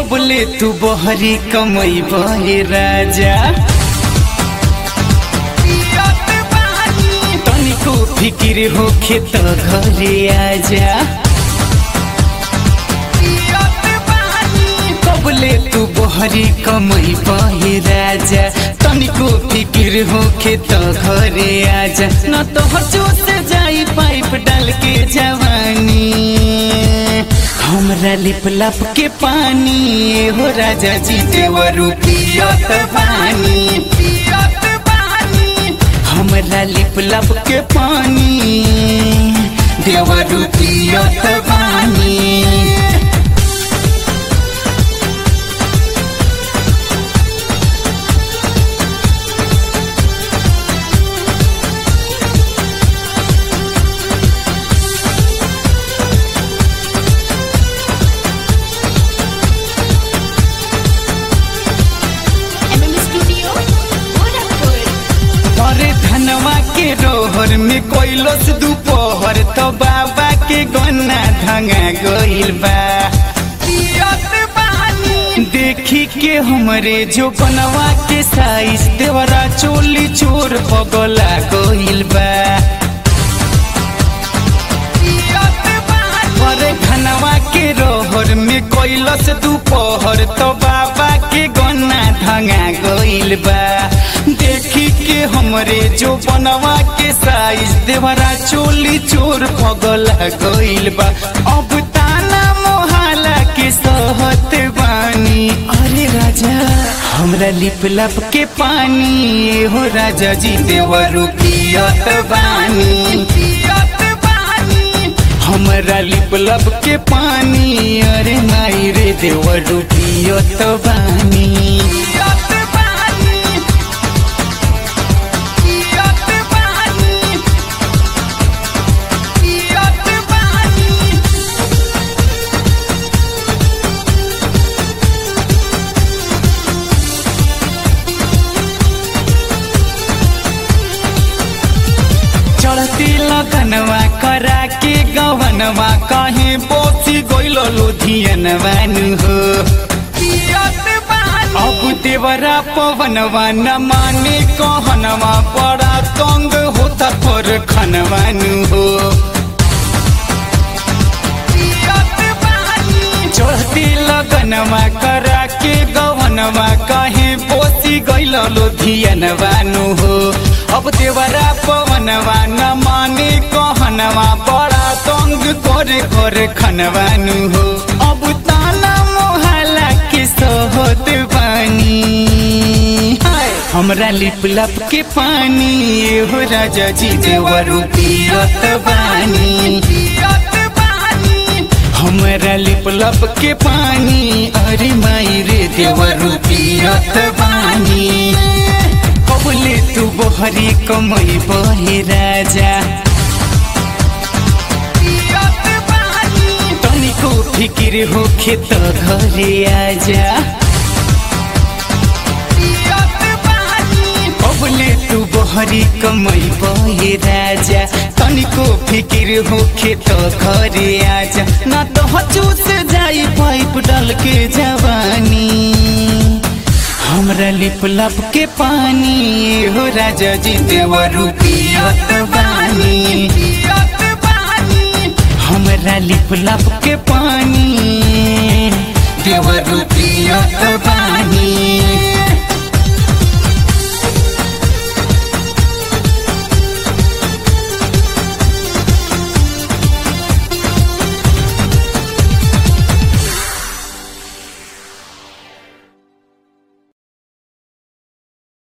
कबले तू बहरी कमई बहे राजा तनिको फिकिर होखे त घरे आजा कबले तू बहरी कमई बहे राजा तनिको फिकिर होखे त घरे आजा न तो हजू से जाई पाइप डाल के जवानी हमरा लिप लप के पानी ए हो राजा जी देवरू पियत पानी पियत पानी हमरा लिप लप के पानी देवरू पियत पानी एमएम स्टूडियो गोरखपुर अरे धनवा के रोहर में कोइलस दुपहर तो बाबा के गन्ना धंगा गइल बा देखी के हमरे जो बनवा के साइज देवरा चोली चोर पगला गइल बा अरे धनवा के रोहर में कोइलस दुपहर तो बाबा के गन्ना धंगा गइल बा देखी के हमरे जो बनवा के साइज देवरा चोली चोर पगला गइल बा अब ताना मोहाला के सहत बानी अरे राजा हमरा लिप लप के पानी ए हो राजा जी देवरू पियत बानी पियत बानी हमरा लिप लब के पानी अरे माई रे देवरू पियत बानी पियत बानी पियत बानी पियत बानी चढ़ती लगनवा करा के गवनवा कहीं बोसी गइल लुधियनवा नु हो अब देवरा पवनवा न माने कहनवा बड़ा तंग होता पर खनवा नु हो चढ़ती लगनवा करा के गवनवा कहीं बोसी गइल लुधियनवा नु हो अब देवरा पवनवा न माने कहनवा बड़ा तंग करे करे खनवा नु हो अब ताना मोहला के सोहत बानी हाय, हमरा लिप लप के पानी ए हो राजा जी देवरू पियत बानी पियत बानी हमरा लिप लप के पानी अरे माई रे देवरू पियत बानी कबले तू बहरी कमई बहे राजा तनिको फिकिर होखे त घरे आजा कबले तू बहरी कमई बहे राजा तनिको फिकिर होखे त घरे आजा ना तो हचू से जाई पाइप डाल के जवानी हमरा लिप लप के पानी ए हो राजा जी देवरू पियत बानी पियत बानी हमरा लिप लप के पानी